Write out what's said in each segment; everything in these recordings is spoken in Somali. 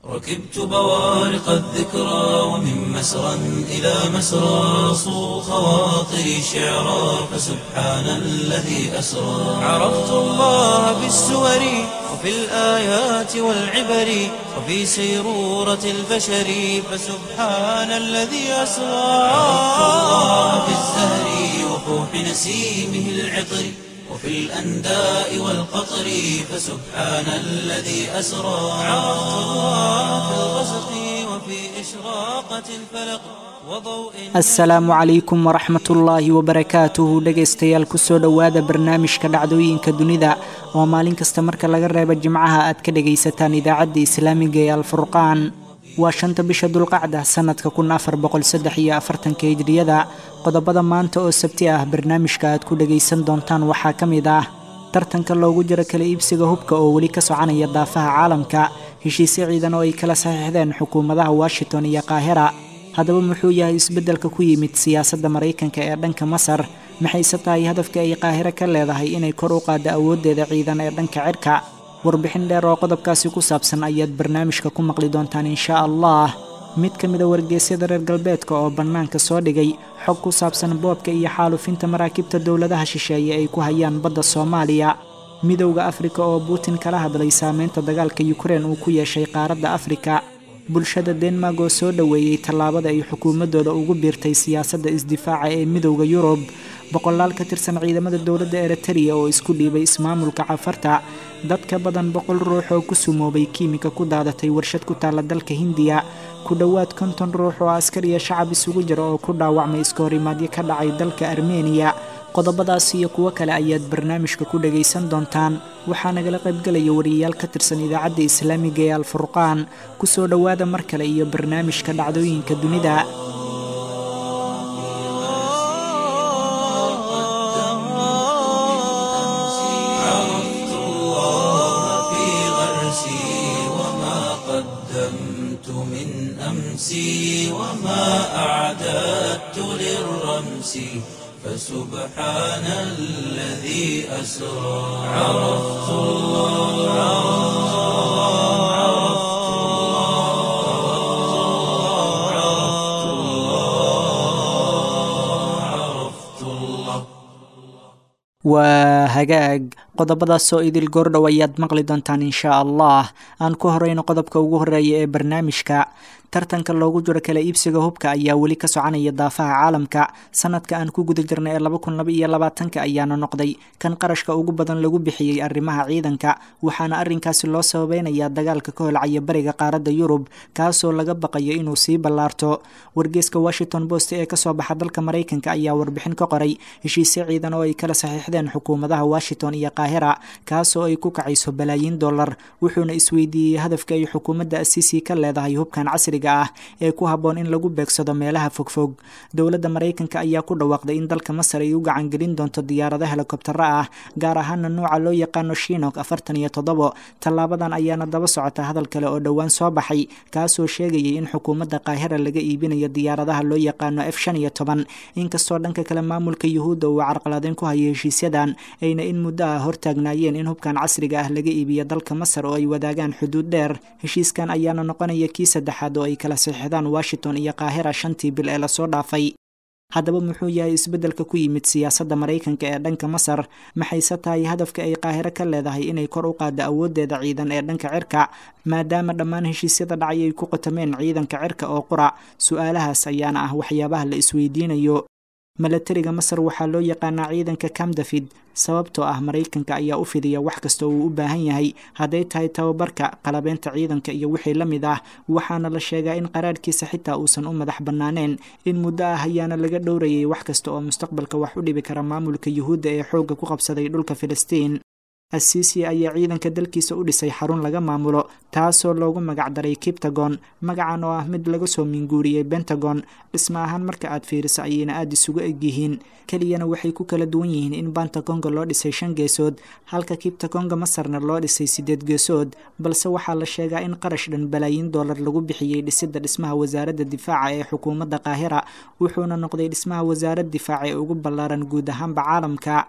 ركبت بوارق الذكرى ومن مسرى إلى مسرى صو خواطري شعرا فسبحان الذي أسرى عرفت الله بالسور وفي الآيات والعبر وفي سيرورة البشر فسبحان الذي أسرى عرفت الله بالزهر وفوح نسيمه العطر وفي الأنداء والقطر فسبحان الذي أسرى عرفت الله في الغسق وفي إشراقة الفلق وضوء asalaamu calaykum waraxmat ullaahi wabarakaatuhu dhegaystayaal kusoo dhowaada barnaamijka dhacdooyinka dunida oo maalin kasta marka laga reebo jimcaha aad ka dhegaysataan idaacadda islaamiga ee alfurqaan waa shanta bisha dulqacda sanadka kun afar boqol saddex iyo afartanka hijriyada qodobada maanta oo sabti ah barnaamijka aad ku dhegaysan doontaan waxaa ka mid ah tartanka loogu jiro kala iibsiga hubka oo weli ka soconaya daafaha caalamka heshiisyo ciidan oo ay kala saxiixdeen xukuumadaha washington iyo qaahira haddaba muxuu yahay isbeddelka ku yimid siyaasadda maraykanka ee dhanka masar maxayse tahay hadafka ay qaahiro ka leedahay inay kor u qaaddo awooddeeda ciidan ee dhanka cirka warbixin dheer oo qodobkaasi ku saabsan ayaad barnaamijka ku maqli doontaan inshaa allah mid ka mida wargeysyada reer galbeedka oo bannaanka soo dhigay xog ku saabsan boobka iyo xaalufinta maraakiibta dowladaha shisheeye ay ku hayaan badda soomaaliya midowda afrika oo putin kala hadlay saameynta dagaalka yukrain uu ku yeeshay qaaradda afrika bulshada denmark oo soo dhoweeyey tallaabada ay xukuumaddooda ugu biirtay siyaasadda isdifaaca ee midowda yurub boqolaal ka tirsan ciidamada dowladda eritrea oo isku dhiibay ismaamulka cafarta dad ka badan boqol ruux oo ku sumoobay kiimika ku daadatay warshad ku taalla dalka hindiya ku dhowaad konton ruux oo askar iyo shacab isugu jira oo ku dhaawacmay iskahorimaadyo ka dhacay dalka armeniya qodobadaas iyo kuwo kale ayaad barnaamijka ku dhagaysan doontaan waxaa nagala qaybgelaya wariyayaal ka tirsan idaacadda islaamiga ee alfurqaan kusoo dhowaada mar kale iyo barnaamijka dhacdooyinka dunida عرفت الله في غرسي وما قدمت من أمسي وما أعددت للرمس فسبحان الذي أسرى عرفت الله عرفت الله عرفت الله عرفت الله waa hagaag qodobadaasoo idil goordhow ayaad maqli doontaan inshaa allah aan ku horeyno qodobka ugu horeeya ee barnaamijka tartanka loogu jiro kala iibsiga hubka ayaa weli ka soconaya daafaha caalamka sanadka aan ku guda jirnay ee laba kun laba iyo labaatanka ayaana noqday kan qarashka ugu badan lagu bixiyey arrimaha ciidanka waxaana arrinkaasi loo sababeynayaa dagaalka ka holcaya bariga qaaradda yurub kaasoo laga baqayo inuu sii ballaarto wargeeska washington post ee kasoo baxa dalka maraykanka ayaa warbixin ka qoray heshiisyo ciidan oo ay kala saxiixdeen xukuumadaha washington iyo qaahira kaasoo ay ku kacayso balaayiin dollar wuxuuna isweydiiyey hadafka ay xukuumadda asiisi ka leedahay hubkan casri ah ee ku habboon in lagu beegsado meelaha fogfog dowladda maraykanka ayaa ku dhawaaqday in dalka masar ay u gacangelin doonto diyaarado helikobtaro ah gaar ahaana nuuca loo yaqaano shinok afartan iyo toddobo tallaabadan ayaana daba socota hadal kale oo dhowaan soo baxay kaasoo sheegayay in xukuumadda qaahira laga iibinayo diyaaradaha loo yaqaano f shan iyo toban inkastoo dhanka kale maamulka yuhuudda uu carqaladeyn ku hayo heshiisyadan ayna in muddo ah hortaagnaayeen in hubkan casriga ah laga iibiyo dalka masar oo ay wadaagaan xuduud dheer heshiiskan ayaana noqonaya kii saddexaad oo ay kala saxiixdaan washington iyo qaahira shantii bil ee lasoo dhaafay haddaba muxuu yahay isbeddelka ku yimid siyaasadda maraykanka ee dhanka masar maxayse tahay hadafka ay qaahiro ka leedahay inay kor u qaaddo awooddeeda ciidan ee dhanka cirka maadaama dhammaan heshiisyada dhacay ay ku qotameen ciidanka cirka oo qura su-aalahaas ayaana ah waxyaabaha la isweydiinayo milatariga masar waxaa loo yaqaanaa ciidanka cam david sababtoo ah maraykanka ayaa u fidiya wax kasta uu u baahan yahay hadday tahay tababarka qalabeynta ciidanka iyo wixii la mid ah waxaana la sheegaa in qaraarhkiisa xitaa uusan u madax bannaaneen in muddo ah ayaana laga dhowrayay wax kasta oo mustaqbalka wax u dhibi kara maamulka yuhuudda ee xoogga ku qabsaday dhulka filistiin asiisi ayaa ciidanka dalkiisa u dhisay xarun laga maamulo taasoo loogu magacdaray kiptagon magacan oo ah mid laga soo minguuriyey bentagon dhisma ahaan marka aad fiiriso ayayna aada isugu egyihiin keliyana waxay ku kala duwan yihiin in bantagonga loo dhisay shan geesood halka kiptagonga masarna loo dhisay sideed geesood balse waxaa la sheegaa in qarash dhan balaayiin doolar lagu bixiyey dhisidda dhismaha wasaaradda difaaca ee xukuumadda qaahira wuxuuna noqday dhismaha wasaarad difaaca ee ugu ballaaran guud ahaanba caalamka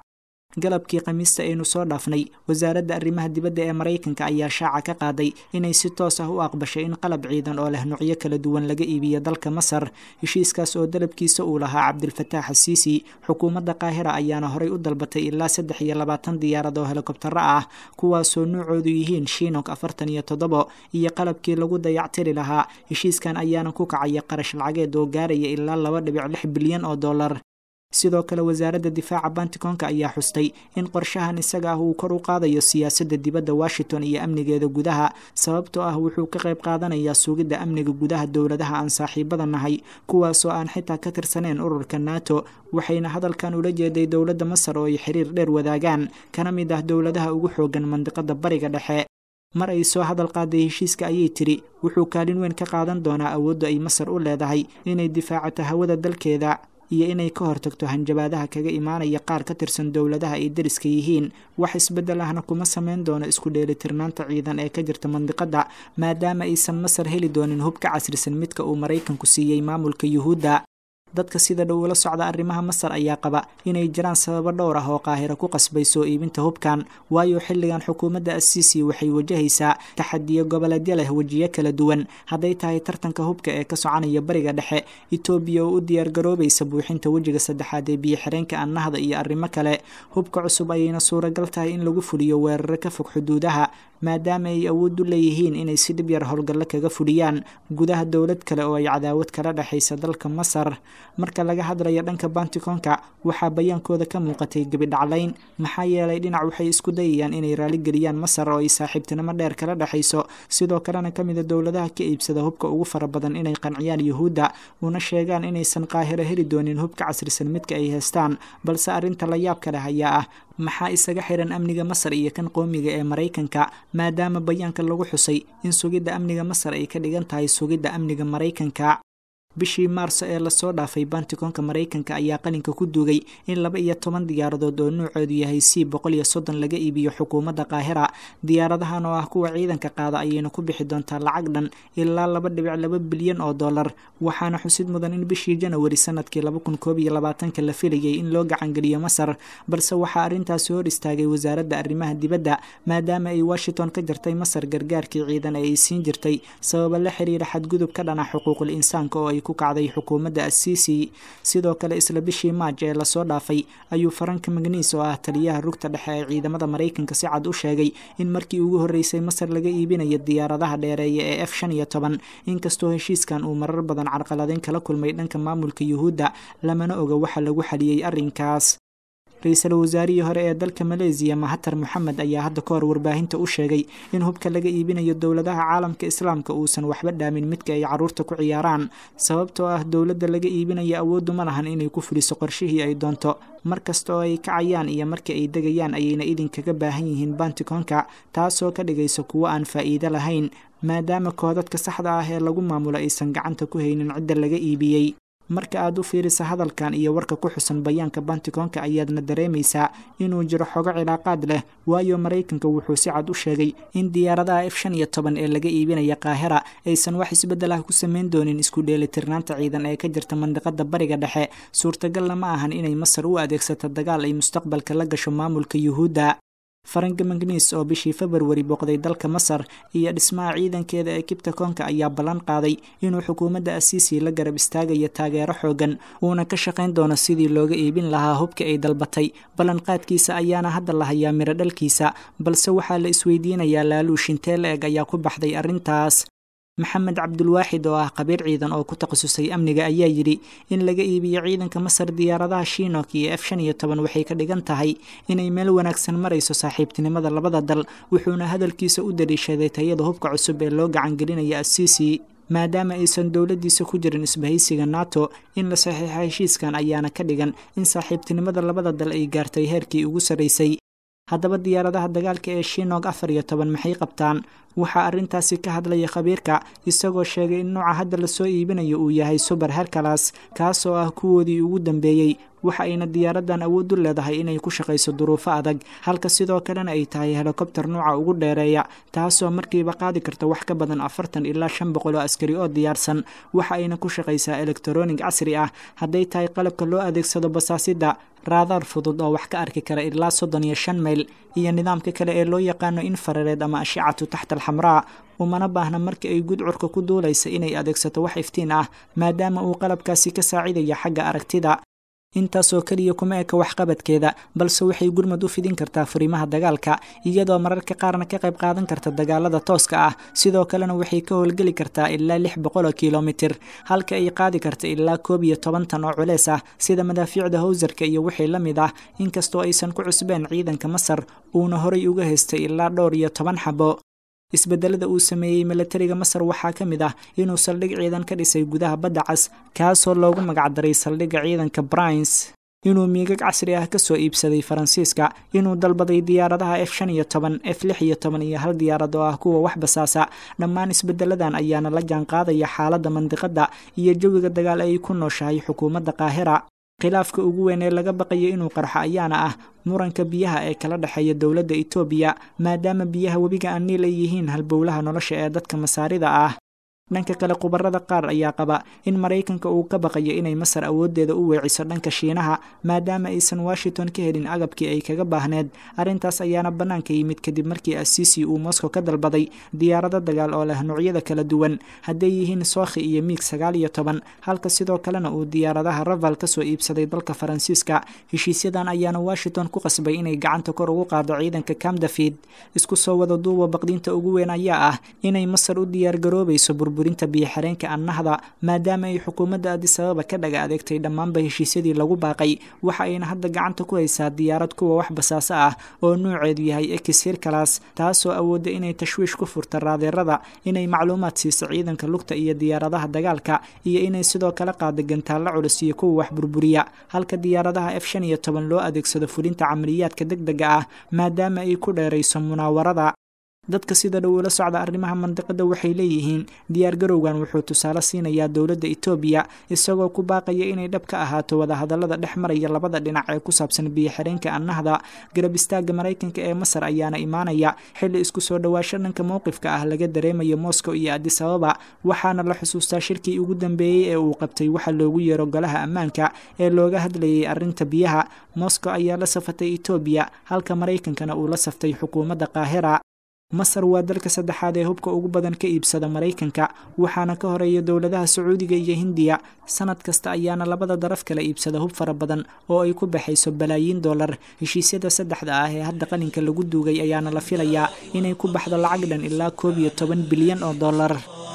galabkii khamiista aynu soo dhaafnay wasaaradda arrimaha dibadda ee maraykanka ayaa shaaca ka qaaday inay si toos ah u aqbashay in qalab ciidan oo leh nuucyo kala duwan laga iibiyo dalka masar heshiiskaas oo dalabkiisa uu lahaa cabdilfataax asiisi xukuumadda qaahira ayaana horay u dalbatay ilaa saddex iyo labaatan diyaarad oo helikobtaro ah kuwaasoo nuucoodu yihiin shiinok afartan iyo toddobo iyo qalabkii lagu dayactiri lahaa heshiiskan ayaana ku kacaya qarash lacageed oo gaaraya ilaa laba dhibic lix bilyan oo dollar sidoo kale wasaaradda difaaca banticoonka ayaa xustay in qorshahan isaga ah uu kor u qaadayo siyaasadda dibadda washington iyo amnigeeda gudaha sababtoo ah wuxuu ka qayb qaadanayaa sugidda amniga gudaha dowladaha aan saaxiibada nahay kuwaasoo aan xitaa ka tirsaneyn ururka nato waxayna hadalkan ula jeeday dowladda masar oo ay xiriir dheer wadaagaan kana mid ah dowladaha ugu xoogan mandiqada bariga dhexe mar ay soo hadal qaaday heshiiska ayay tidhi wuxuu kaalin weyn ka qaadan doonaa awoodda ay masar u leedahay inay difaacato hawada dalkeeda iyo inay ka hortagto hanjabaadaha kaga imaanaya qaar ka tirsan dowladaha ay dariska yihiin wax isbeddel ahna kuma sameyn doono isku dheelitirnaanta ciidan ee ka jirta mandiqadda maadaama aysan masar heli doonin hub ka casrisan midka uu maraykanku siiyey maamulka yuhuudda dadka sida dhow ula socda arrimaha masar ayaa qaba inay jiraan sababo dhowr ah oo qaahiro ku qasbay soo iibinta hubkan waayo xilligan xukuumadda asiisi waxay wajahaysaa taxadiyo goboleedyo leh wejiyo kala duwan hadday tahay tartanka hubka ee ka soconaya bariga dhexe etoobiya oo u diyaargaroobaysa buuxinta wejiga saddexaad ee biyo-xireenka annahda iyo arrimo kale hubka cusub ayayna suuragal tahay in lagu fuliyo weeraro ka fog xuduudaha maadaama ay awood u leeyihiin inay si dhib yar howlgallo kaga fuliyaan gudaha dowlad kale oo ay cadaawad kala dhexaysa dalka masar marka laga hadlayo dhanka banticoonka waxaa bayaankooda ka muuqatay gebidhaclayn maxaa yeelay dhinac waxay isku dayayaan inay raaligeliyaan masar oo ay saaxiibtinimo dheer kala dhexayso sidoo kalena ka mida dowladaha ka iibsada hubka ugu fara badan inay qanciyaan yuhuudda una sheegaan inaysan qaahiro heli doonin hubka casrisan midka ay haystaan balse arrinta la yaabka leh ayaa ah maxaa isaga xiran amniga masar iyo kan qoomiga ee maraykanka maadaama bayaanka lagu xusay in sugidda amniga masar ay ka dhigan tahay sugidda amniga maraykanka bishii maarso ee lasoo dhaafay banticoonka maraykanka ayaa qalinka ku duugay in laba iyo toban diyaaradood oo nuucoodu yahay c boqol iyo soddon laga iibiyo xukuumadda qaahira diyaaradahan oo ah kuwa ciidanka qaada ayayna ku bixi doontaa lacag dhan ilaa laba dhibic laba bilyan oo dollar waxaana xusid mudan in bishii janawari sanadkii laba kun koob iyo labaatanka la filayay in loo gacangeliyo masar balse waxaa arrintaasi hor istaagay wasaaradda arrimaha dibadda maadaama ay washington ka jartay masar gargaarkii ciidan ee ay siin jirtay sababa la xiriira xadgudub ka dhana xuquuqul insaanka oo ay ku kacday xukuumadda asiisi sidoo kale isla bishii maaj ee lasoo dhaafay ayuu faranka magniis oo ah taliyaha rugta dhexe ee ciidamada maraykanka si cad u sheegay in markii ugu horreysay masar laga iibinayo diyaaradaha dheereeya ee f shan iyo toban inkastoo heshiiskan uu marar badan carqaladeyn kala kulmay dhanka maamulka yuhuudda lamana oga waxa lagu xaliyey arrinkaas ra-iisul wasaarihii hore ee dalka maleesiya mahatar moxamed ayaa hadda ka hor warbaahinta u sheegay in hubka laga iibinayo dowladaha caalamka islaamka uusan waxba dhaamin midka ay caruurta ku ciyaaraan sababtoo ah dowladda laga iibinayo awooddu ma lahan inay ku fuliso qorshihii ay doonto mar kasta oo ay kacayaan iyo marka ay degayaan ayayna idinkaga baahan yihiin banticoonka taasoo ka dhigaysa kuwo aan faa'iido lahayn maadaama koodadka saxda ah ee lagu maamulo aysan gacanta ku haynin cidda laga iibiyey marka aad u fiirisa hadalkan iyo warka ku xusan bayaanka banticoonka ayaadna dareemaysaa inuu jiro xogo cilaaqaad leh waayo maraykanka wuxuu si cad u sheegay in diyaaradaha f shan iyo toban ee laga iibinaya qaahira aysan wax isbeddel ah ku samayn doonin isku dheelitirnaanta ciidan ee ka jirta mandiqada bariga dhexe suurtagalna ma ahan inay masar u adeegsato dagaal ay mustaqbalka la gasho maamulka yuhuudda faranka magniis oo bishii februari booqday dalka masar iyo dhismaha ciidankeeda ee kibta koonka ayaa ballan qaaday inuu xukuumadda asiisi la garab istaagayo taageero xoogan uuna ka shaqayn doono sidii looga iibin lahaa hubka ay dalbatay ballanqaadkiisa ayaana hadda la hayaa miro dhalkiisa balse waxaa la isweydiinayaa laaluush intee la eg ayaa ku baxday arrintaas maxamed cabdulwaaxid oo ah qabiir ciidan oo ku takhasusay amniga ayaa yidhi in laga iibiyo ciidanka masar diyaaradaha shiinok iyo f shan iyo toban waxay ka dhigan tahay inay meel wanaagsan marayso saaxiibtinimada labada dal wuxuuna hadalkiisa u daliishaday tayada hubka cusub ee loo gacangelinaya asiisi maadaama aysan dowladdiisa ku jirin isbahaysiga nato in la saxiixa heshiiskan ayaana ka dhigan in saaxiibtinimada labada dal ay gaartay heerkii ugu sarraysay haddaba diyaaradaha dagaalka ee shinog afar iyo toban maxay qabtaan waxaa arrintaasi ka hadlaya khabiirka isagoo sheegay in nooca hadda lasoo iibinayo uu yahay suber herkalas kaasoo ah kuwoodii ugu dambeeyey waxa ayna diyaaradan awood u leedahay inay ku shaqayso duruufo adag halka sidoo kalena ay tahay helikobter nuuca ugu dheereeya taasoo markiiba qaadi karta wax ka badan afartan ilaa shan boqol oo askari oo diyaarsan waxa ayna ku shaqaysaa elektronic casri ah hadday tahay qalabka loo adeegsado basaasida raadaar fudud oo wax ka arki kara ilaa soddon iyo shan mayl iyo nidaamka kale ee loo yaqaano infarareed ama ashicatu taxta alxamraa umana baahna marka ay gudcurka ku duulaysa inay adeegsato wax iftiin ah maadaama uu qalabkaasi ka saacidayo xagga aragtida intaasoo keliya kuma eka waxqabadkeeda balse waxay gurmad u fidin kartaa furimaha dagaalka iyadoo mararka qaarna ka qayb qaadan karta dagaalada tooska ah sidoo kalena waxay ka howlgeli kartaa ilaa lix boqoloo kilomitir halka ay qaadi karta ilaa koob iyo toban tan oo culeys ah sida madaafiicda howsarka iyo wixii la mid ah inkastoo aysan ku cusbeen ciidanka masar uuna horay uga haystay ilaa dhowr iyo toban xabo isbedelada uu sameeyey milatariga masar waxaa ka mid ah inuu saldhig ciidan ka dhisay gudaha badda cas kaasoo loogu magacdaray saldhigga ciidanka brines inuu miigag casri ah kasoo iibsaday faransiiska inuu dalbaday diyaaradaha f shan iyo toban f lix iyo toban iyo hal diyaarad oo ah kuwa wax basaasa dhammaan isbedeladan ayaana la jaanqaadaya xaaladda mandiqadda iyo jawiga dagaal ay ku nooshahay xukuumadda qaahira khilaafka ugu weyn ee laga baqayo inuu qarxo ayaana ah muranka biyaha ee kala dhexeeya dowladda etoobiya maadaama biyaha webiga aniil ay yihiin halbowlaha nolosha ee dadka masaarida ah dhanka kale khubarada qaar ayaa qaba in maraykanka uu ka baqayo inay masar awooddeeda u weeciso dhanka shiinaha maadaama aysan washington ka helin agabkii ay kaga baahneed arrintaas ayaana bannaanka yimid kadib markii asiisi uu moscow ka dalbaday diyaarado dagaal oo leh noocyada kala duwan hadday yihiin sookhi iyo miig sagaal iyo toban halka sidoo kalena uu diyaaradaha raval kasoo iibsaday dalka faransiiska heshiisyadan ayaana washington ku qasbay inay gacanta kor ugu qaado ciidanka camdafid isku soo wada duuba baqdinta ugu weyn ayaa ah inay masar u diyaargaroobayso burinta biyo-xireenka annahda maadaama ay xukuumadda adisababa ka dhaga adeegtay dhammaanba heshiisyadii lagu baaqay waxa ayna hadda gacanta ku haysaa diyaarad kuwa wax basaaso ah oo nuuceedu yahay ekis hirkalas taasoo awoodda inay tashwiish ku furta raadeerada inay macluumaad siiso ciidanka lugta iyo diyaaradaha dagaalka iyo inay sidoo kale qaada gantaallo culus iyo kuwa wax burburiya halka diyaaradaha f shan iyo toban loo adeegsado fulinta camaliyaadka deg dega ah maadaama ay ku dheerayso munaawarada dadka sida dhow ula socda arrimaha mandiqada waxay leeyihiin diyaargarowgan wuxuu tusaale siinayaa dowladda etoobiya isagoo ku baaqaya inay dhab ka ahaato wadahadallada dhex maraya labada dhinac ee ku saabsan biyo-xireenka annahda garab istaagga maraykanka ee masar ayaana imaanaya xilli isku soo dhowaasho dhanka mowqifka ah laga dareemayo moscow iyo adisababa waxaana la xusuustaa shirkii ugu dambeeyey ee uu qabtay waxa loogu yeero golaha ammaanka ee looga hadlayay arrinta biyaha moscow ayaa la safatay etoobiya halka maraykankana uu la saftay xukuumadda qaahira masar waa dalka saddexaad ee hubka ugu badan ka iibsada maraykanka waxaana ka horeeya dowladaha sacuudiga iyo hindiya sanad kasta ayaana labada daraf kala iibsada hub fara badan oo ay ku baxayso balaayiin dollar heshiisyada saddexda ah ee hadda qaninka lagu duugay ayaana la filayaa inay ku baxdo lacag dhan ilaa koob iyo toban bilyan oo dollar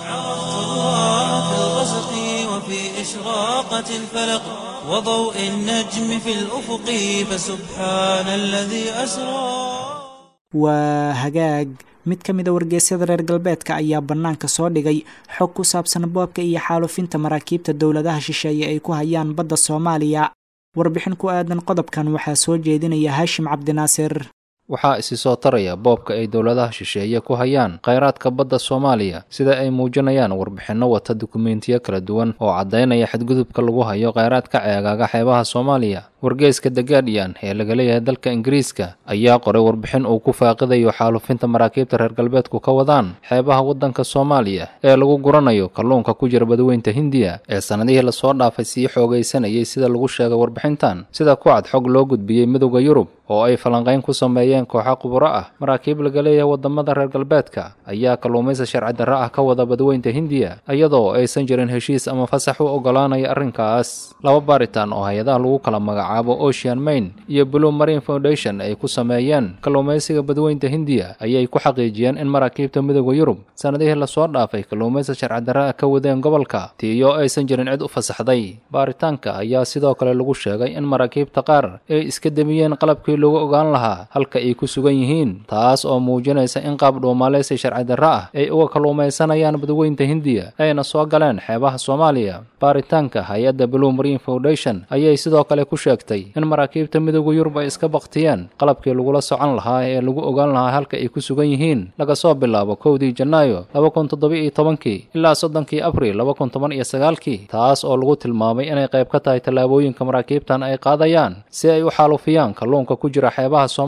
وضوء النجم في الأفق فسبحان الذي أسرى waa hagaag mid ka mid a wargeysyada reer galbeedka ayaa bannaanka soo dhigay xog ku saabsan boobka iyo xaalufinta maraakiibta dowladaha shisheeye ay ku hayaan badda soomaaliya warbixin ku aadan qodobkan waxaa soo jeedinaya haashim cabdinaasir waxaa isi soo taraya boobka ay dowladaha shisheeye ku hayaan khayraadka badda soomaaliya sida ay muujinayaan warbixinno wata dukumentiyo kala duwan oo caddaynaya xadgudubka lagu hayo khayraadka ceegaaga xeebaha soomaaliya wargeyska the guardian ee laga leeyahay dalka ingiriiska ayaa qoray warbixin uu ku faaqidayo xaalufinta maraakiibta reer galbeedku ka wadaan xeebaha waddanka soomaaliya ee lagu guranayo kalluunka ku jira badweynta hindiya ee sannadihii lasoo dhaafay sii xoogaysanayay sida lagu sheegay warbixintan sida ku cad xog loo gudbiyey midowda yurub oo ay falanqayn ku sameeyeen kooxa quburo ah maraakiib laga leeyahay wadamada reer galbeedka ayaa kalluumaysa sharci darro ah ka wada badweynta hindiya iyadoo aysan jirin heshiis ama fasax u ogolaanaya arrinkaas laba baaritaan oo hay-adaha lagu kala magacaabo ocean main iyo blue marine foundation ay ku sameeyeen kalluumaysiga badweynta hindiya ayay ku xaqiijiyeen in maraakiibta midowda yurub sannadihii lasoo dhaafay kalluumaysa sharci darro ah ka wadeen gobolka tiiyo aysan jirin cid u fasaxday baaritaanka ayaa sidoo kale lagu sheegay in maraakiibta qaar ay iska demiyeen qalabkii lagu ogaan lahaa halka ay ku sugan yihiin taas oo muujinaysa in qaab dhuumaaleysi sharci darro ah ay uga kalluumaysanayaan badweynta hindiya ayna soo galeen xeebaha soomaaliya baaritaanka hay-adda blue marine foundation ayay sidoo kale ku sheegtay in maraakiibta midowda yurub ay iska baktiyeen qalabkii lagula socon lahaa ee lagu ogaan lahaa halka ay ku sugan yihiin laga soo bilaabo kowdii janaayo laba kun toddoba-iyo tobankii ilaa soddonkii abril laba kun toban iyo sagaalkii taas oo lagu tilmaamay inay qayb ka tahay tallaabooyinka maraakiibtan ay qaadayaan si ay u xaalufiyaan kalluunka ku jira xeebaha soomaaliya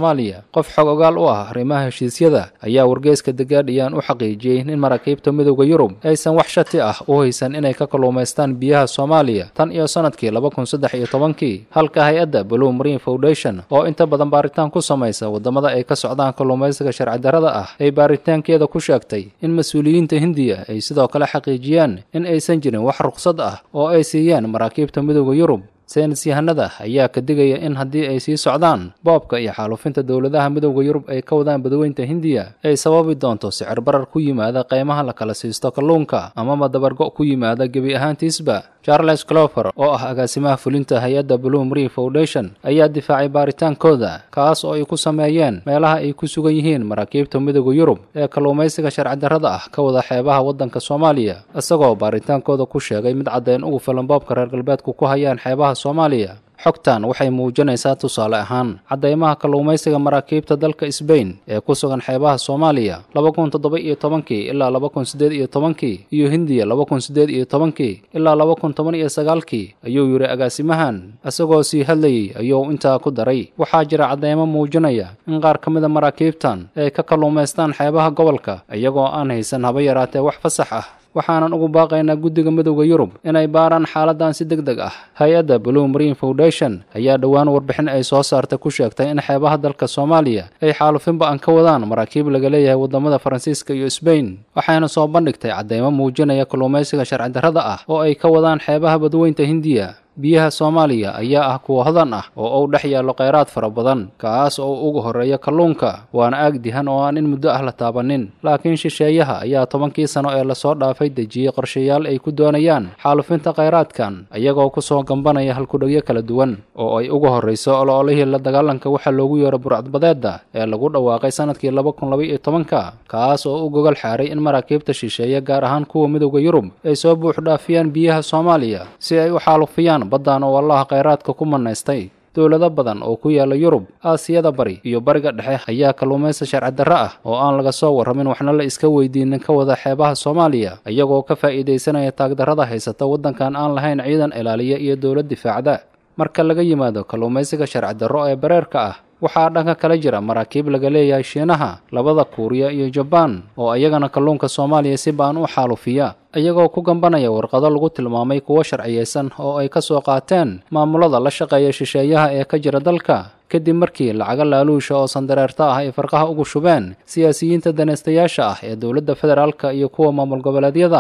qof xog ogaal u ah arrimaha heshiisyada ayaa wargeyska the guardian u xaqiijiyey in maraakiibta midowda yurub aysan wax shati ah u haysan inay ka kalluumaystaan biyaha soomaaliya tan iyo sanadkii laba kun saddex iyo tobankii halka hay-adda blue marine foundation oo inta badan baaritaan ku samaysa waddamada ay ka socdaan kalluumaysiga sharci darrada ah ay baaritaankeeda ku sheegtay in mas-uuliyiinta hindiya ay sidoo kale xaqiijiyaan in aysan jirin wax ruqsad ah oo ay siiyeen maraakiibta midowda yurub saynis yahanada ayaa ka digaya in haddii ay sii socdaan boobka iyo xaalufinta dowladaha midowda yurub ay ka wadaan badweynta hindiya ay sababi doonto sicir barar ku yimaada qaymaha la kala siisto kalluunka amaba dabargo' ku yimaada gebi ahaantiisba charles clover oo ah agaasimaha fulinta hay-adda blue marine foundation ayaa difaacay baaritaankooda kaas oo ay ku sameeyeen meelaha ay ku sugan yihiin maraakiibta midowda yurub ee kalluumaysiga sharci darrada ah ka wada xeebaha waddanka soomaaliya isagoo baaritaankooda ku sheegay mid caddayn ugu filan boobka reer galbeedku ku hayaan xeebaha soomaaliya xogtan waxay muujinaysaa tusaale ahaan caddaymaha kalluumaysiga maraakiibta dalka sbain ee ku sugan xeebaha soomaaliya laba kun toddoba iyo tobankii ilaa laba kun siddeed iyo tobankii iyo hindiya laba kun siddeed iyo tobankii ilaa laba kun toban iyo sagaalkii ayuu yidhi agaasimahan isagoo sii hadlayey ayuu intaa ku daray waxaa jira caddaymo muujinaya in qaar ka mida maraakiibtan ay ka kalluumaystaan xeebaha gobolka iyagoo aan haysan haba yaraatee wax fasax ah waxaanan ugu baaqaynaa guddiga midowda yurub inay baaraan xaaladan si deg deg ah hay-adda blue marine foundation ayaa dhowaan warbixin ay soo saartay ku sheegtay in xeebaha dalka soomaaliya ay xaalufinba aan ka wadaan maraakiib laga leeyahay waddamada faransiiska iyo sbain waxayna soo bandhigtay caddaymo muujinaya kalluumaysiga sharci darrada ah oo ay ka wadaan xeebaha badweynta hindiya biyaha soomaaliya ayaa ah kuwa hodan ah oo uu dhex yaallo khayraad fara badan kaas oo ugu horreeya kalluunka waana aag dihan oo aan in muddo ah la taabanin laakiin shisheeyaha ayaa tobankii sano ee lasoo dhaafay dejiyey qorshayaal ay ku doonayaan xaalufinta khayraadkan iyagoo ku soo gambanaya halkudhegyo kala duwan oo ay ugu horrayso oloolihii la dagaalanka waxaa loogu yeero burcadbadeedda ee lagu dhawaaqay sanadkii laba kun laba iyo tobanka kaas oo u gogol xaaray in maraakiibta shisheeye gaar ahaan kuwa midowda yurub ay soo buux dhaafiyaan biyaha soomaaliya si ay u xaalufiyaan baddan oo allaha khayraadka ku manaystay dowlado badan oo ku yaala yurub aasiyada bari iyo bariga dhexe ayaa kalluumaysa sharci darro ah oo aan laga soo warramin waxna la iska weydiinin ka wada xeebaha soomaaliya iyagoo ka faa'iidaysanaya taagdarrada haysata waddankan aan lahayn ciidan ilaaliya iyo dowlad difaacda marka laga yimaado kalluumaysiga sharci darro ee bareerka ah waxaa dhanka kala jira maraakiib laga leeyahay shiinaha labada kuuriya iyo jabaan oo iyagana kalluunka soomaaliya si baan u xaalufiya iyagoo ku gambanaya warqado lagu tilmaamay kuwo sharciyaysan oo ay ka soo qaateen maamulada la shaqeeya shisheeyaha ee ka jira dalka kadib markii lacaga laaluusha oo sandareerta ah ay farqaha ugu shubeen siyaasiyiinta danaystayaasha ah ee dowladda federaalka iyo kuwa maamul goboleedyada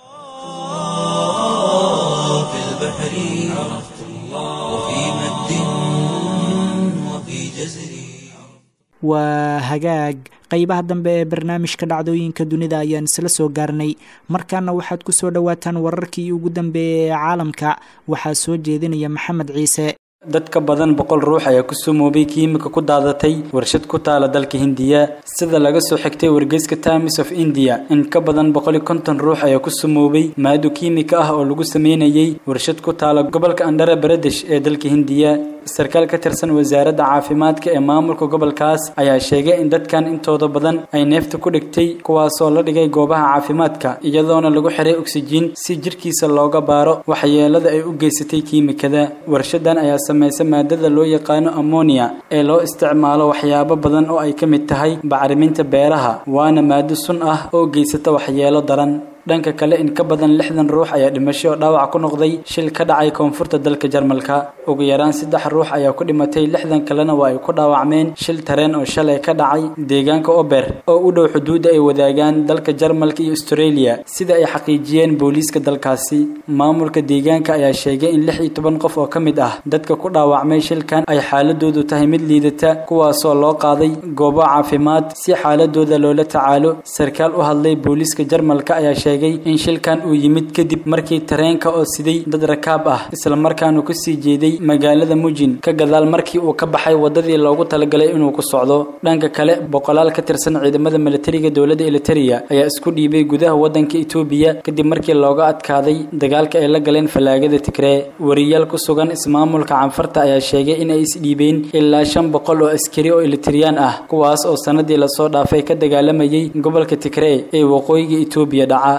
في البحر عرفت الله وفي مد وفي جزر waa hagaag qeybaha dambe ee barnaamijka dhacdooyinka dunida ayaan isla soo gaarnay markaana waxaad ku soo dhowaataan wararkii ugu dambeeyay ee caalamka waxaa soo jeedinaya maxamed ciise dad ka badan boqol ruux ayaa ku sumoobay kiimika ku daadatay warshad ku taala dalka hindiya sida laga soo xigtay wargeyska times of india in ka badan boqoli konton ruux ayaa ku sumoobay maado kiimika ah oo lagu sameynayay warshad ku taala gobolka andhara baradesh ee dalka hindiya sarkaal ka tirsan wasaaradda caafimaadka ee maamulka gobolkaas ayaa sheegay in dadkan intooda badan ay neefta ku dhigtay kuwaasoo la dhigay goobaha caafimaadka iyadoona lagu xiray oksijiin si jirkiisa looga baaro waxyeelada ay u geysatay kiimikada warshadan ayaa samaysa maadada loo yaqaano ammonia ee loo isticmaalo waxyaabo badan oo ay ka mid tahay bacriminta beeraha waana maado sun ah oo geysata waxyeelo daran dhanka kale in ka badan lixdan ruux ayaa dhimasho oo dhaawac ku noqday shil ka dhacay koonfurta dalka jarmalka ugu yaraan saddex ruux ayaa ku dhimatay lixdan kalena waa ay ku dhaawacmeen shil tareen oo shalay ka dhacay deegaanka ober oo u dhow xuduudda ay wadaagaan dalka jarmalka iyo australia sida ay xaqiijiyeen booliiska dalkaasi maamulka deegaanka ayaa sheegay in lix iyo toban qof oo ka mid ah dadka ku dhaawacmay shilkan ay xaaladoodu tahay mid liidata kuwaasoo loo qaaday goobo caafimaad si xaaladooda loola tacaalo sarkaal u hadlay booliiska jarmalka ayaa sheegay in shilkan uu yimid kadib markii tareenka oo siday dad rakaab ah isla markaanu ku sii jeeday magaalada mujin ka gadaal markii uu ka baxay wadadii loogu talagalay inuu ku socdo dhanka kale boqolaal ka tirsan ciidamada militariga dowladda eliteria ayaa isku dhiibay gudaha wadanka etoobiya kadib markii looga adkaaday dagaalka ay la galeen fallaagada tigree wariyaal ku sugan ismaamulka canfarta ayaa sheegay in ay isdhiibeen ilaa shan boqol oo askari oo elitriyaan ah kuwaas oo sanadii lasoo dhaafay ka dagaalamayay gobolka tigree ee waqooyiga etoobiya dhaca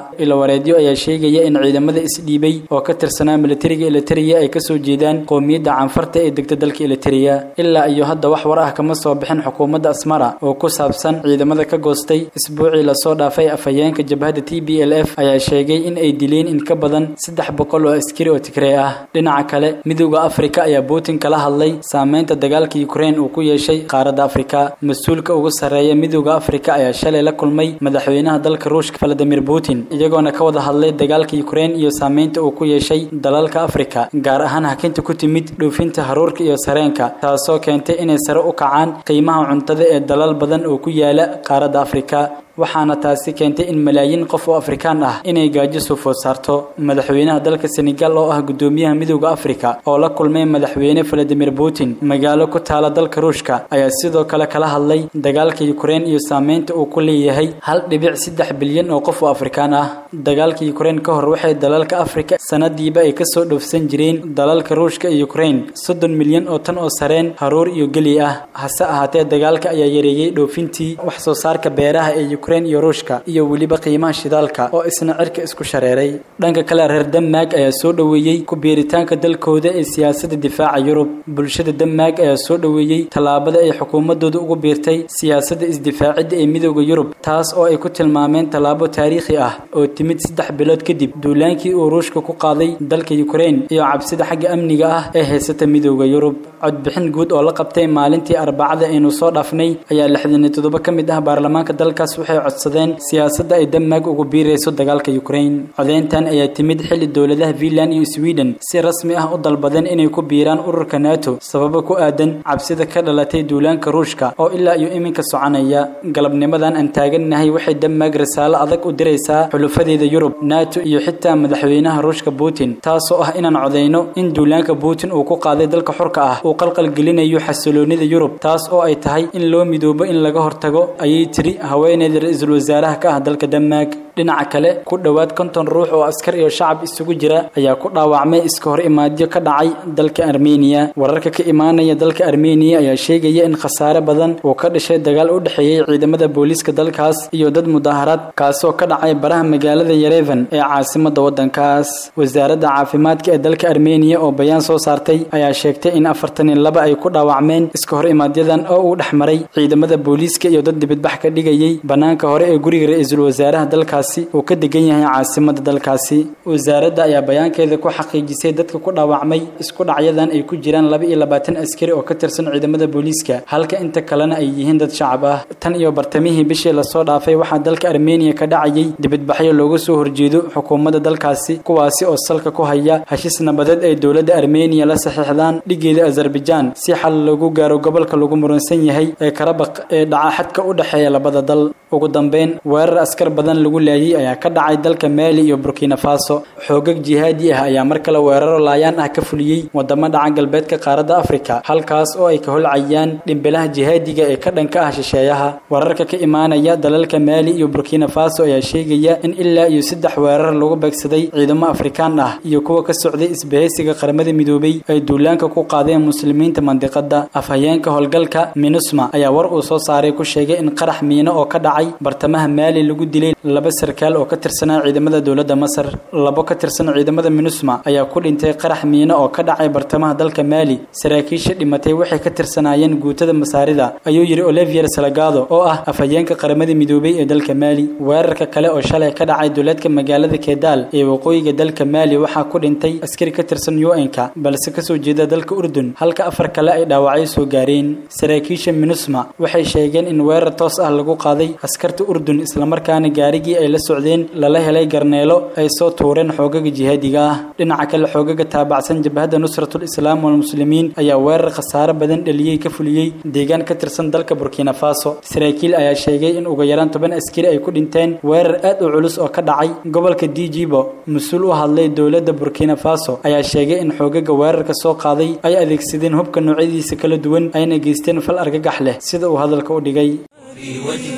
ilawareedyo ayaa sheegaya in ciidamada isdhiibay oo ka tirsanaa militariga eliteria ay kasoo jeedaan qowmiyadda canfarta ee degta dalka eliteria ilaa iyo hadda wax war ah kama soo bixin xukuumadda asmara oo ku saabsan ciidamada ka goostay isbuucii lasoo dhaafay afhayeenka jabhadda t b l f ayaa sheegay in ay dileen in ka badan saddex boqol oo askari oo tigree ah dhinaca kale midowda afrika ayaa putin kala hadlay saameynta dagaalka ukraine uu ku yeeshay qaaradda afrika mas-uulka ugu sarreeya midowda afrika ayaa shalay la kulmay madaxweynaha dalka ruushka valadimir putin iyagoona ka wada hadlay dagaalka ukraine iyo saameynta uu ku yeeshay dalalka afrika gaar ahaan hakinta ku timid dhoofinta haruurka iyo sareenka taasoo keentay inay sare u kacaan qiimaha cuntada ee dalal badan oo ku yaala qaaradda afrika waxaana taasi keentay in malaayiin qof oo afrikaan ah inay gaajo soo food saarto madaxweynaha dalka senegal oo ah gudoomiyaha midowda afrika oo la kulmay madaxweyne valadimir putin magaalo ku taala dalka ruushka ayaa sidoo kale kala hadlay dagaalka ukraine iyo saameynta uu ku leeyahay hal dhibic saddex bilyan oo qof oo afrikaan ah dagaalka ukraine ka hor waxay dalalka afrika sanadiiba ay kasoo dhoofsan jireen dalalka ruushka iyo ukraine soddon milyan oo tan oo sareen haruur iyo geli ah hase ahaatee dagaalka ayaa yareeyey dhoofintii wax soo saarka beeraha ee ukraine iyo ruushka iyo weliba qiimaha shidaalka oo isna cirka isku shareeray dhanka kale reer denmark ayaa soo dhoweeyey ku biiritaanka dalkooda ee siyaasadda difaaca yurub bulshada denmark ayaa soo dhoweeyey tallaabada ay xukuumadooda ugu biirtay siyaasadda isdifaacidda ee midowda yurub taas oo ay ku tilmaameen tallaabo taariikhi ah oo timid saddex bilood kadib duulaankii uu ruushka ku qaaday dalka ukraine iyo cabsida xagga amniga ah ee haysata midowda yurub codbixin guud oo la qabtay maalintii arbacada aynu soo dhaafnay ayaa lixdan iyo toddoba ka mid ah baarlamaanka dalkaas waxay codsadeen siyaasadda ay denmark ugu biirayso dagaalka ukraine codeyntan ayaa timid xilli dowladaha finland iyo sweden si rasmi ah u dalbadeen inay ku biiraan ururka nato sababo ku aadan cabsida ka dhalatay duulaanka ruushka oo ilaa iyo iminka soconaya galabnimadan aan taagannahay waxay denmark risaalo adag u diraysaa xulufadeeda yurub nato iyo xitaa madaxweynaha ruushka putin taasoo ah inaan codeyno in duulaanka putin uu ku qaaday dalka xurka ah uu qalqalgelinayo xasiloonida yurub taas oo ay tahay in loo midoobo in laga hortago ayay tiri haweeneyda ra-iisul wasaaraha ka ah dalka denmark dhinaca kale ku dhowaad konton ruux oo askar iyo shacab isugu jira ayaa ku dhaawacmay iska hor imaadyo ka dhacay dalka armeniya wararka ka imaanaya dalka armeniya ayaa sheegaya in khasaare badan uu ka dhashay dagaal u dhexeeyey ciidamada booliiska dalkaas iyo dad mudaaharaad kaasoo ka dhacay baraha magaalada yarevan ee caasimada wadankaas wasaaradda caafimaadka ee dalka armeniya oo bayaan soo saartay ayaa sheegtay in afartan iyo laba ay ku dhaawacmeen iska hor imaadyadan oo uu dhex maray ciidamada booliiska iyo dad dibadbax ka dhigayay banaanka hore ee guriga ra-iisul wasaaraha dalkaas uu ka degan yahay caasimada dalkaasi wasaaradda ayaa bayaankeeda ku xaqiijisay dadka ku dhaawacmay isku dhacyadan ay ku jiraan laba iyo labaatan askari oo ka tirsan ciidamada booliiska halka inta kalena ay yihiin dad shacab ah tan iyo bartamihii bishii lasoo dhaafay waxaa dalka armeniya ka dhacayay dibadbaxyo looga soo horjeedo xukuumadda dalkaasi kuwaasi oo salka ku haya heshiis nabadeed ay dowladda armeniya la saxiixdaan dhigeeda azerbaijaan si xal lagu gaaro gobolka lagu muransan yahay ee karabaq ee dhaca xadka u dhexeeya labada dal ugu dambeyn weerar askar badan lagu laayay ayaa ka dhacay dalka maali iyo burkina faso xoogag jihaadi ah ayaa mar kale weeraro laayaan ah ka fuliyey wadamo dhaca galbeedka qaaradda afrika halkaas oo ay ka holcayaan dhimbilaha jihaadiga ee ka dhanka ah shisheeyaha wararka ka imaanaya dalalka maali iyo burkina faso ayaa sheegaya in ilaa iyo saddex weerar lagu beegsaday ciidamo afrikaan ah iyo kuwa ka socday isbahaysiga qaramada midoobay ay duulaanka ku qaadeen muslimiinta mandiqada afhayeenka howlgalka minusma ayaa war uu soo saaray ku sheegay in qarax miino oo ka dhacay bartamaha maali lagu dilay laba sarkaal oo ka tirsanaa ciidamada dowladda masar labo ka tirsan ciidamada minusma ayaa ku dhintay qarax miino oo ka dhacay bartamaha dalka maali saraakiisha dhimatay waxay ka tirsanaayeen guutada masaarida ayuu yidhi olivier salagado oo ah afhayeenka qaramada midoobay ee dalka maali weerarka kale oo shalay ka dhacay duleedka magaalada kedaal ee waqooyiga dalka maali waxaa ku dhintay askari ka tirsan un-ka balse kasoo jeeda dalka urdun halka afar kale ay dhaawacyo soo gaareen saraakiisha minusma waxay sheegeen in weerar toos ah lagu qaaday askarta urdun islamarkaana gaarigii ay la socdeen lala helay garneelo ay soo tuureen xoogaga jihaadiga ah dhinaca kale xoogaga taabacsan jabhadda nusratul islaam walmuslimiin ayaa weerar khasaare badan dhaliyey ka fuliyey deegaan ka tirsan dalka burkina faso saraakiil ayaa sheegay in ugu yaraan toban askari ay ku dhinteen weerar aad u culus oo ka dhacay gobolka dijibo mas-uul u hadlay dowladda burkina faso ayaa sheegay in xoogaga weerarka soo qaaday ay adeegsadeen hubka noocyadiisa kala duwan ayna geysteen fal argagax leh sida uu hadalka u dhigay في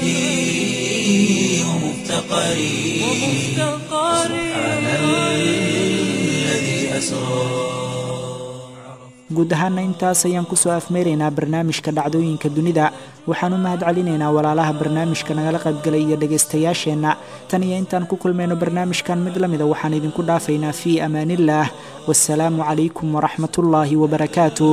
وجدي ومفتقري سبحان الذي أسرى guud ahaana intaas ayaan kusoo afmeeraynaa barnaamijka dhacdooyinka dunida waxaan u mahad celinaynaa walaalaha barnaamijka nagala qaybgalay iyo dhegaystayaasheenna tan iyo intaan ku kulmayno barnaamijkan mid la mida waxaan idinku dhaafaynaa fii amaaniillaah wasalaamu calaykum waraxmatullaahi wabarakaatuh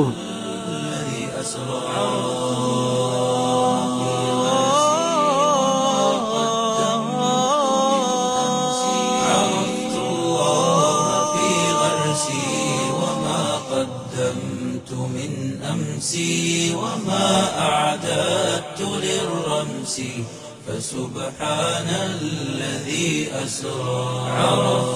عرفت الله في غرسي وما قدمت من أمسي وما أعددت للرمس فسبحان الذي أسرى عرفت